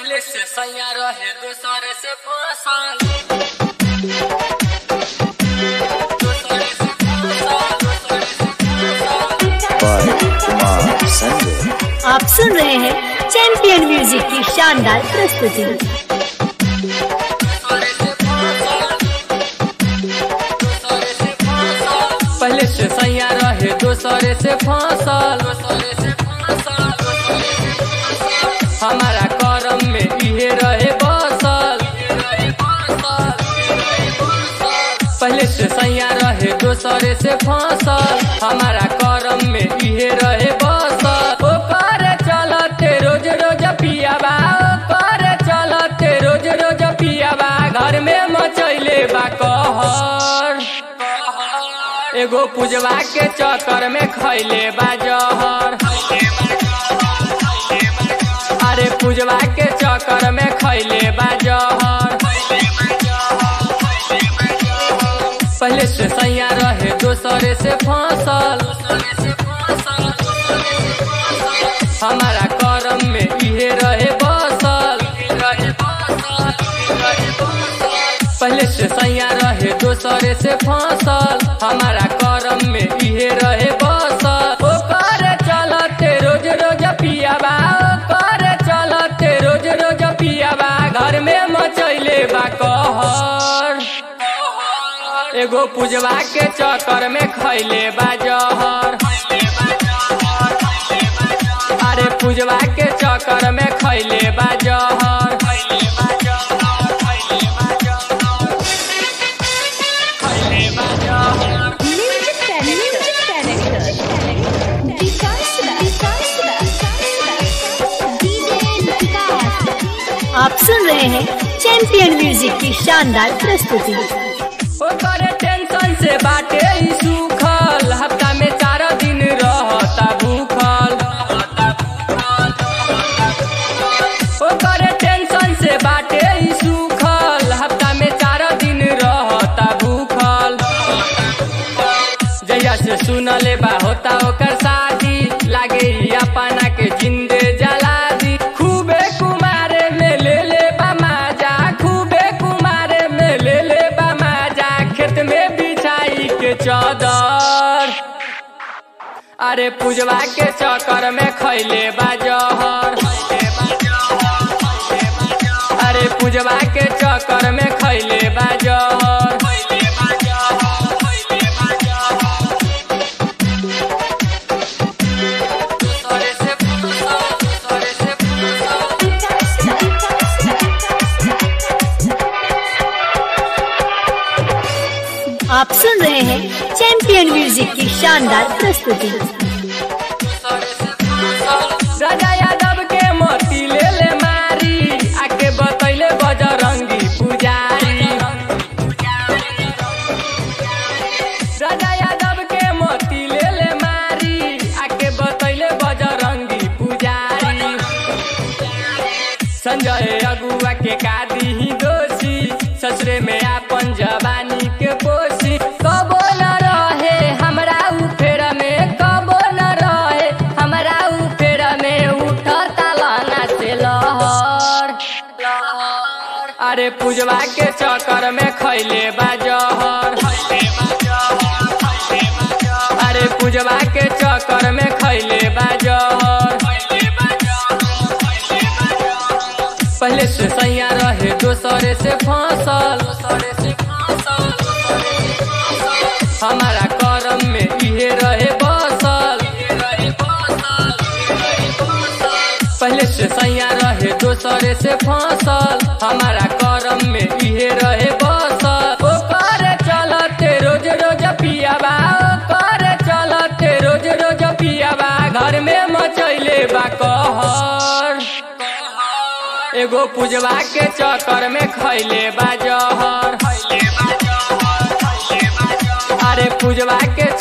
पहले से सैया रहे दूसरे से फसल दूसरे से फसल, दूसरे से फसल। by Kumar Sanjay. आप सुन रहे हैं चैंपियन म्यूजिक की शानदार प्रस्तुति पहले से सैया रहे दूसरे से फसल हमारा करम में इहे रहे बसल पहले से सैया रहे दूसरे से फसल हमारा करम में इहे रहे बसल ओ करे चलते रोज रोज पियाबा ओ करे चलते रोज रोज पियाबा घर में मचैले बा कहर एगो पूजवा के चक्कर में खैले बा जहर अरे पूजवा के चक्कर में खैले बा जहर पहले से सैया रहे दूसरे से फसल हमारा करम में इहे रहे बसल पहले से सैया रहे दूसरे से फसल हमारा करम में इहे रहे बसल ओ करे चलते रोज रोज पियाबा ओ करे चलते रोज रोज पियाबा घर में मचैले बा कहर एगो पूजवा के चक्कर में खैले बा जहर अरे पूजवा के चक्कर में खैले बा जहर खैले बा जहर आप सुन रहे हैं चैंपियन म्यूजिक की शानदार प्रस्तुति ओकरे टेंशन से बाटे ही सुखल हफ्ता में चार दिन रहता भूखल ओकरे टेंशन से बाटे ही सुखल हफ्ता में चार दिन रहता भूखल जहिया से सुनले बा होता ओकर शादी लागे ही अपना के जिंदे जला दी खूबे कुमारे में ले ले बा माजा खूबे कुमारे में ले ले बा माजा खेत में बिछाई के चौदर अरे पूजवा के चक्कर में खैले बा जहर अरे पूजवा के चक्कर में खैले बा जहर आप सुन रहे हैं चैंपियन म्यूजिक की शानदार प्रस्तुति राजा यादव के मोती ले ले मारी आके बतैले बजरंगी पुजारी राजा यादव के मोती ले ले मारी आके बतैले बजरंगी पुजारी संजय अगुआ के कादी ही दोषी ससुरे में आपन जवानी के पोसी कबो न रहे हमरा उ फेरा में कबो न रहे हमरा उ फेरा में उठता लाना से लहर अरे पूजवा के चक्कर में खैले बा जहर अरे पूजवा के चक्कर में खैले बा जहर पहले से सैया रहे दूसरे से फसल हमारा करम में इहे रहे बसल पहले से सैया रहे दूसरे से फसल हमारा करम में इहे रहे बसल ओ करे चलते रोज रोज पियाबा ओ करे चलते रोज रोज पियाबा घर में मचैले बा कहर एगो पूजवा के चक्कर में खैले बा जहर अरे पूजवा के